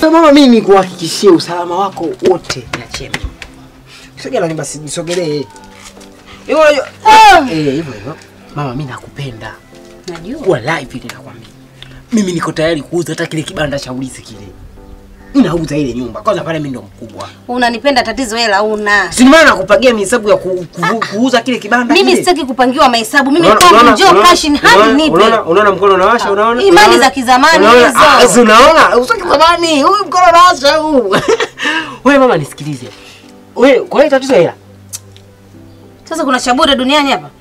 hiyo mama, mimi nikuhakikishie usalama wako wote niachie mimi. Sogea nani basi nisogelee. Hivyo unajua eh hivyo hivyo. Mama mimi nakupenda. Najua. Wallahi vile nakwambia. Mimi niko tayari kuuza hata kile kibanda cha ulisi kile. Ninauza ile nyumba. Kwanza pale mimi ndo mkubwa. Unanipenda tatizo hela una. Si maana nakupagia mihesabu ya ku, ku, kuuza kile kibanda Mimi kile. sitaki kupangiwa mahesabu. Mimi Unaona- kwangu unaona- njoo unaona- cash in hand unaona- nipe. Unaona unaona mkono unawasha unaona? Imani Unaona? za kizamani Unaona? hizo. Ah, si unaona? Usaki zamani. Huyu mkono unawasha huu. Wewe mama nisikilize. Wewe kwa hiyo tatizo hela. Sasa kuna cha bure duniani hapa?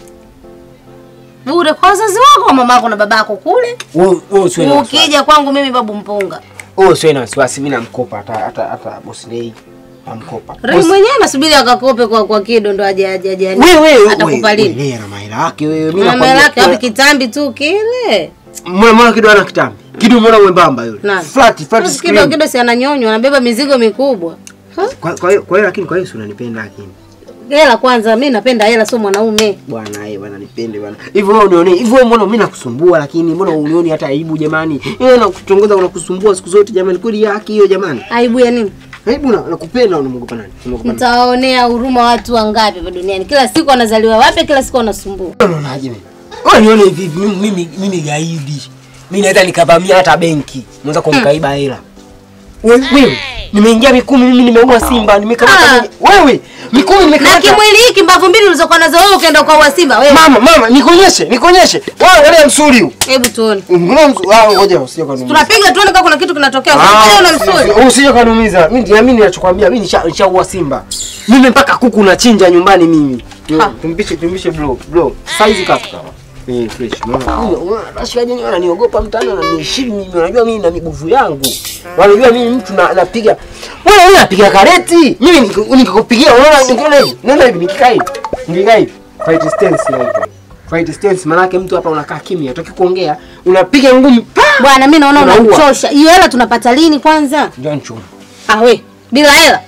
Bure kwa wazazi wako, mamako na babako kule. Wewe wewe usiwe na wasiwasi. Ukija kwangu mimi babu mpunga. Wewe usiwe na wasiwasi, mimi namkopa hata hata hata boss Lei. Namkopa. Rai mwenyewe anasubiri akakope kwa kwa kido ndo aje aje aje. Wewe wewe atakupa lini? Wewe ana mahela yake wewe. Mimi Mama yake nakwambia. wapi kitambi tu kile. Mwana mwana kidogo ana kitambi. Kidogo mwana mwembamba yule. Nani? Flat flat Basi screen. kido kido si ananyonywa, anabeba mizigo mikubwa. Ha? Kwa kwa hiyo kwa hiyo lakini kwa hiyo si unanipenda lakini. Hela kwanza, mimi napenda hela, sio mwanaume. Bwana yeye bwana nipende bwana. Hivyo wewe unione, hivyo wewe mbona mimi nakusumbua lakini mbona unioni hata aibu jamani? Wewe nakutongoza unakusumbua siku zote jamani. Kweli haki hiyo jamani. Aibu ya nini? Aibu na nakupenda unamwogopa nani? Unamwogopa nani? Mtawaonea huruma watu wangapi hapa duniani? Kila siku wanazaliwa wapya, kila siku wanasumbua. Unaonaje mimi? Wewe nione hivi hivi, mimi mimi mimi gaidi. Mimi naweza nikavamia hata benki. Mwanza kumkaiba hela. Wewe wewe nimeingia Mikumi mimi nimeua simba, nimekamata Ah. mwenye- wewe Mikumi Na nimekamata kimwili hiki mbavu mbili ulizokuwa nazo wewe ukaenda kwa Simba wewe. Mama mama nikuonyeshe, nikuonyeshe. Wewe angalia msuri huu. Hebu tuone. Mbona msuri? Ah ngoja usije kanumiza. Tunapiga tuone kama kuna kitu kinatokea. Ah, Wewe una msuri. Usije kanumiza. Mimi niamini ninachokwambia, mimi nisha- nishaua simba. Mimi mpaka kuku nachinja nyumbani mimi. Ha. Tumpishe tumpishe bro, bro. Size kaka. Eh, fresh. Unaona, rashikaji ni wananiogopa mtani wananiheshimu mimi. Wanajua mimi na miguvu yangu. Wanajua mimi mtu na napiga. Wewe wewe unapiga kareti. Mimi niki- nikikupigia unaona nikiona hivi. Unaona hivi nikikaa hivi. Nikikaa hivi. Fight stance inaitwa. Fight stance maana yake mtu hapa unakaa kimya, hutaki kuongea, unapiga ngumi. pa! Bwana mimi naona Unaua. unamchosha. Hiyo hela tunapata lini kwanza? Ndio nchuma. Ah we, bila hela.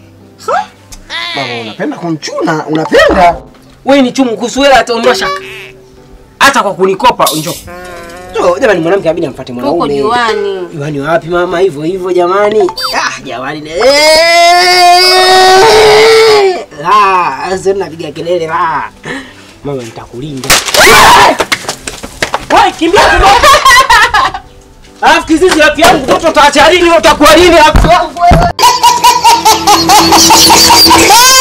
Mama unapenda kumchuna, unapenda. Wewe ni chumu kuhusu hela hata ondoa shaka. Hata kwa kunikopa njoo. Njoo, jamani mwanamke abidi amfuate Huko mwanaume. juani. Juani wapi mama hivyo hivyo jamani? Ah, jamani. Ah, sasa napiga kelele la. Mama nitakulinda. Wewe kimbia kidogo. Alafu kizizi rafiki yangu mtoto utaacha lini utakuwa lini rafiki yangu wewe?